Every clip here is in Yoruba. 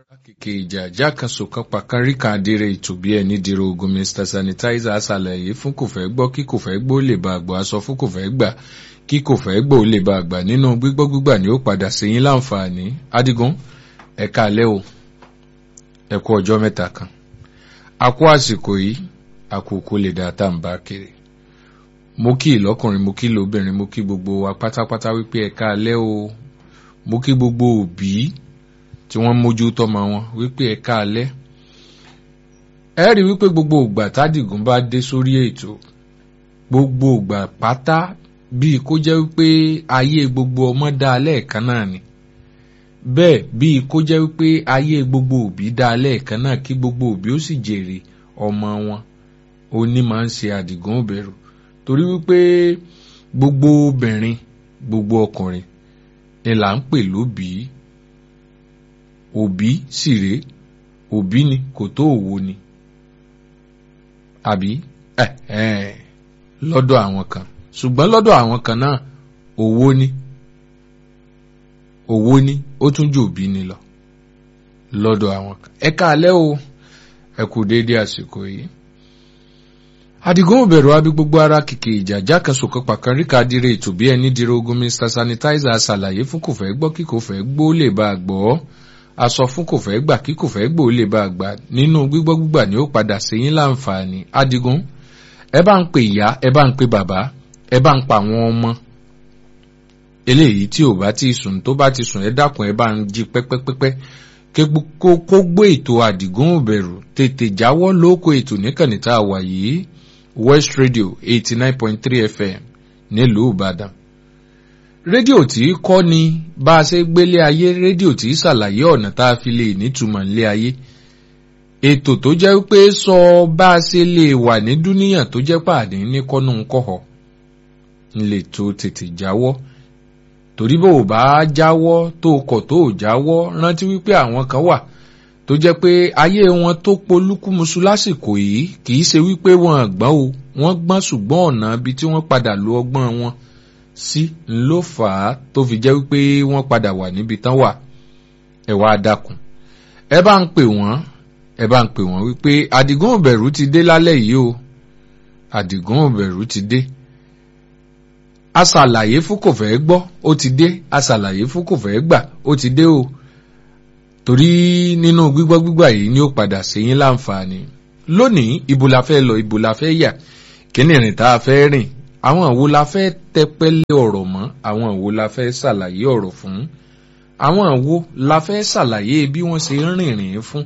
kìkì ìjà ìjà kan sòkan pàkan ríkà adire ètò bí ẹni dèrò ogun mr sanitizer ṣàlàyé fún kò fẹ́ gbọ́ kí kò fẹ́ gbọ́ ó lè bá àgbà aṣọ fún kò fẹ́ gbà kí kò fẹ́ gbọ́ ó lè bá àgbà nínú gbígbọ́ gbígbà ni ó padà sí yín láǹfààní adigun ẹ̀ka alẹ́ o ẹ kú ọjọ́ mẹ́ta kan a kú àsìkò yìí àkókò lè dá tá à ń bá kiri mo kí ìlọ́kùnrin mo kí lóbìnrin mo kí gbogbo wa pátápátá wípé ẹ̀ka alẹ́ o mo kí gbogbo òbí tí wọ́n mójú tọ́mọ wọn wípé ẹ̀ka alẹ́ ẹ rí wípé gbogbo ògbà tádìgún bá dé sórí ètò gbogbo ògbà pátá bíi kó jẹ́ wípé ayé gbogbo ọmọ dá lẹ́ẹ̀kan náà ni bẹ́ẹ̀ bíi kó jẹ́ wípé ayé gbogbo òbí dá lẹ́ẹ̀kan náà kí gbogbo òbí ó sì jèrè ọmọ wọn ó ní máa ń ṣe àdìgún òbẹ̀rù torí wípé gbogbo obìnrin gbogbo ọkùnrin ni là ń pè lóbìí òbí sì rèé òbí ni kò tó òwò ni àbí lọ́dọ̀ àwọn kan ṣùgbọ́n lọ́dọ̀ àwọn kan náà òwò ni òwò ni ó tún jù òbí ni lọ lọ́dọ̀ àwọn kan ẹ káalẹ́ o ẹ kú déédéé àsìkò yìí àdìgún òbẹ̀rù abi gbogbo ara kìkì ìjàjà kan sòkan pàkan ríkà dire ètò bí ẹni dire ogun mr sanitizer ṣàlàyé fún kò fẹ́ gbọ́ kí kò fẹ́ gbó lè bá a gbọ́ aṣọ fún kò fẹ́ gbà kí kò fẹ́ gbò lè bá a gbà nínú gbígbọ́ gbígbà ni ó padà séyín láǹfààní adigun ẹ bá ń pe ìyá ẹ bá ń pe bàbá ẹ bá ń pa àwọn ọmọ eléyìí tí ò bá ti sùn tó bá ti sùn ẹ dákun ẹ bá ń jí pẹ́pẹ́pẹ́pẹ́ kó gbé ètò àdìgún òbẹ̀rù tètè jáwọ́ lóko ètò níkànnì tá a wà yìí west radio eighty nine point three fm nílùú ìbàdàn rédíò tí kọ́ ni bá a ṣe gbélé ayé rédíò tí ṣàlàyé ọ̀nà tá a fi lè nítumọ̀ nílé ayé ètò tó jẹ́ pé sọ bá a ṣe lè wà ní dúníyàn tó jẹ́ pàdé ní kọ́nù kọ́họ̀ ńlẹ̀ tó tètè jáwọ́ torí bó o bá jáwọ́ tó kọ̀ tó o jáwọ́ rántí wípé àwọn kan wà tó jẹ́ pé ayé wọn tó polúkúmuṣu lásìkò yìí kì í ṣe wípé wọn gbọ́n o wọ́n gbọ́n ṣùgbọ́n ọ̀nà ibi tí wọ́n padà lo ọgbọ́n wọn sí ló fà á tó fi jẹ́ wípé wọ́n padà wà níbi tán wà ẹ wá dákun ẹ bá ń pè wọ́n ẹ bá ń pè wọ́n wípé àdìgún òbẹ̀rù ti dé lálẹ́ yìí o àdìgún òbẹ̀rù ti dé aṣàlàyé fún kò fẹ́ gbọ́ ó ti dé aṣàlàyé fún kò fẹ́ gbà ó ti dé o torí nínú gbígbọ́ gbígbà yìí ni ó padà séyín láǹfààní lónìí ibo la fẹ́ lọ ibo la fẹ́ yà kí ni ìrìn tá a fẹ́ rìn àwọn àwo la fẹ́ tẹpẹ́lẹ́ ọ̀rọ̀ mọ́ àwọn àwo la fẹ́ ṣàlàyé ọ̀rọ̀ fún àwọn àwo la fẹ́ ṣàlàyé bí wọ́n ṣe ń rìnrìn fún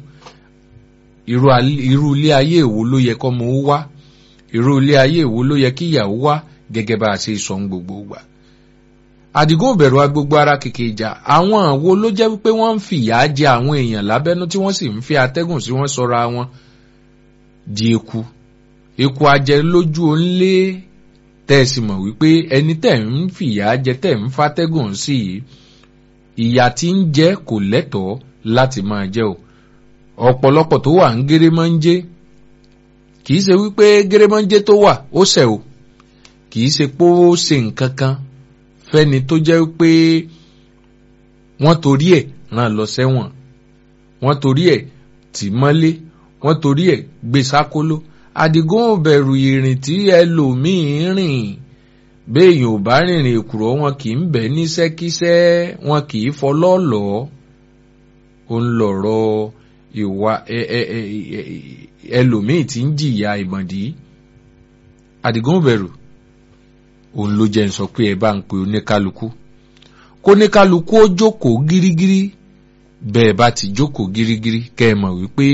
irú ilé ayé èwo ló yẹ kọ́mọ ó wá irú ilé ayé èwo ló yẹ kí ìyàwó wá gẹ́gẹ́ bá a ṣe sọ ń gbogbo gbà. àdìgún òbẹ̀rù agbogbo ara kìkì ìjà àwọn àwo ló jẹ́ wípé wọ́n ń fìyà jẹ àwọn èèyàn lábẹ́nú tí wọ́n sì ń fi atẹ́gùn sí wọ́n sọra wọn di eku eku ajẹ lójú òǹlé tẹ́ ẹ sì mọ̀ wípé ẹni tẹ́ ń fìyà jẹ tẹ́ ń fatẹ́gùn sí yìí ìyà tí ń jẹ kò lẹ́tọ̀ọ́ láti máa jẹ o ọ̀pọ̀lọpọ̀ tó wà ń gérémọ́njé kì í ṣe wípé gérémọ́njé tó wà ó ṣẹ̀ o kì í ṣe pé ó ṣe nǹkan kan fẹ́ni tó jẹ́ wípé wọ́n torí ẹ̀ ràn lọ sẹ́wọ̀n wọ́n torí ẹ̀ tì mọ́lé wọ́n torí ẹ̀ gbé sákóló àdìgún òbẹ̀rù ìrìn tí ẹlòmíín rìn béèyàn ò bá rìnrìn èkùrọ́ wọn kì í bẹ̀ níṣẹ́kíṣẹ́ wọn kì í fọlọ́ọ̀lọ́ ó ń lọ̀rọ̀ ìwà ẹlòmíín tí ń jìyà ìmọ̀dí àdìgún òbẹ̀rù òun ló jẹ́ ń sọ pé ẹ bá ń pe oníkálukú kó oníkálukú ó jókòó gírígírí bẹ́ẹ̀ bá ti jókòó gírígírí kẹ́ ẹ mọ̀ wípé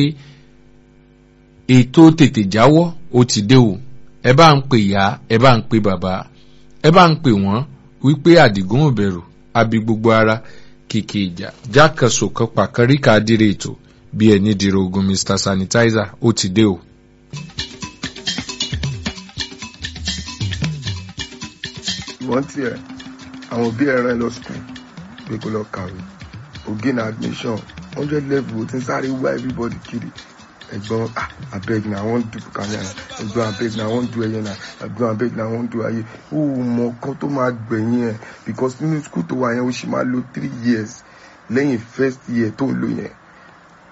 ètò tètè jáwọ́ ó ti dé o ẹ bá ń pè ìyá ẹ bá ń pè bàbá ẹ bá ń pè wọ́n wípé àdìgún òbẹ̀rù abi gbogbo ara kìkì ìjà jákàsó kan pàkáríkà dire ètò bí ẹni dire ogun mr sanitizer ó ti dé o. wọ́n tiẹ̀ àwọn òbí ẹ̀ rán ẹ lọ skul pé kó lọ kàwé ògé na admission hundred level tí ń sáré wá everybody kiri ẹ̀gbọ́n abeg na i wan do kanya na ẹ̀gbọ́n abeg na i wan do ẹyẹ na ẹ̀gbọ́n abeg na i wan do ayé ó mọ kan tó máa gbẹ̀yìn ẹ̀ because nínú skul tó wà yẹn ó sì máa lo three years lẹ́yìn first year tó ń lò yẹn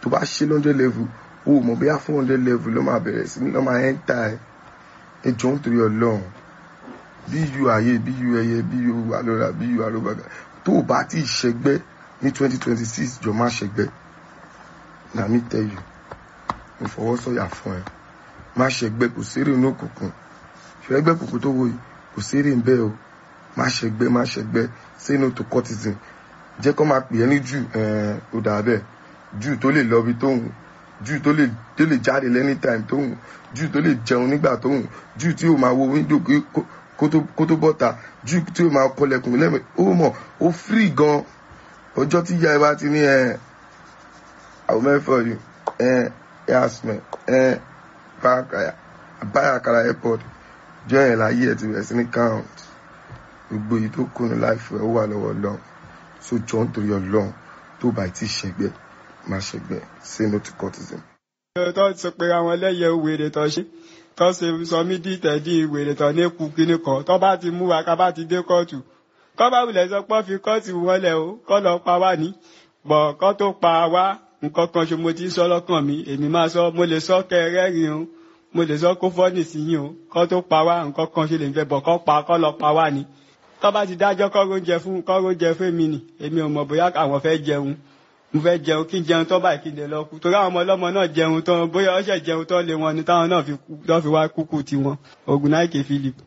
tó bá ṣe hundred level o ò mọ̀ bóyá four hundred level ló máa bẹ̀rẹ̀ sí ní lọ́ máa ẹ́ńtà ẹ̀ ẹ jọ ń torí ọlọ́run bí yu ayé bí yu ẹyẹ bí yu alọ́ra bí yu alọ́bàgà tó o bá ti ṣẹgbẹ́ ní twenty twenty six jọ má ṣẹgbẹ́ na mi tell you mo fọwọ́ sọ̀yà fún ẹ má ṣẹgbẹ́ kò sérè inú òkùnkùn ṣẹgbẹ́ kùkù tó wò yìí kò sérè ń bẹ́ o má ṣẹgbẹ́ má ṣẹgbẹ́ say no to cultism jẹ́ kó máa pè é ní jù ó dà bẹ́ẹ̀ jù tó lè lọ bí tóun jù tó lè tó lè jáde lẹ́ni time tóun jù tó lè jẹun nígbà tóun jù tí ó máa wo window kó tó bọ́ta jù tí ó máa kọlẹ̀kùn lẹ́mẹ̀ ó mọ̀ ó free gan ọjọ́ tí ìyá ẹ bá ti ní ẹ àwọn mẹ́fọ̀ yìí ẹ ẹ asmẹ ẹ báyàkàrà airport jọ yẹn láyé ẹ ti bẹ̀rẹ̀ sí ní count gbogbo èyí tó kùnú láìfẹ́ ó wà lọ́wọ́ lọ́hùn so jọ ń torí ọlọ́run tó bá ti ṣẹgbẹ́ má ṣẹgbẹ́ say no to cultism. tó sọ pé àwọn ẹlẹ́yẹ wèrè tó ṣe tó ṣe sọ mí dí tẹ̀dí wèrè tó ní kú kíní kan tó bá ti mú wa ká bá ti dé kóòtù kọ́ bá wulẹ̀ sọ pé fi kóòtù wọlé o kọ́ lọ pa wá ní bọ̀ kọ́ tó pa wá nǹkan kan ṣe mo ti sọ lọ́kàn mi èmi máa sọ mo lè sọ kẹrẹ́rìn o mo lè sọ kó fọ́ọ̀nì sí yín o kọ́ tó pa wá nǹkan kan ṣe lè fẹ́ bọ̀ kọ́ pa kọ́ lọ pa wá ní tó bá ti dájọ́ kọ́ oúnjẹ fún kọ́ oúnjẹ fún mi nì èmi ò mọ̀ bóyá àwọn fẹ́ jẹun mo fẹ́ jẹun kí n jẹun tó báyìí kí n lè lọ kú torí àwọn ọmọ ọlọ́mọ náà jẹun tán bóyá ọṣẹ jẹun tán lé wọn ni táwọn náà fi wá kúkú tiwọn Ògúnnáìkè Philip.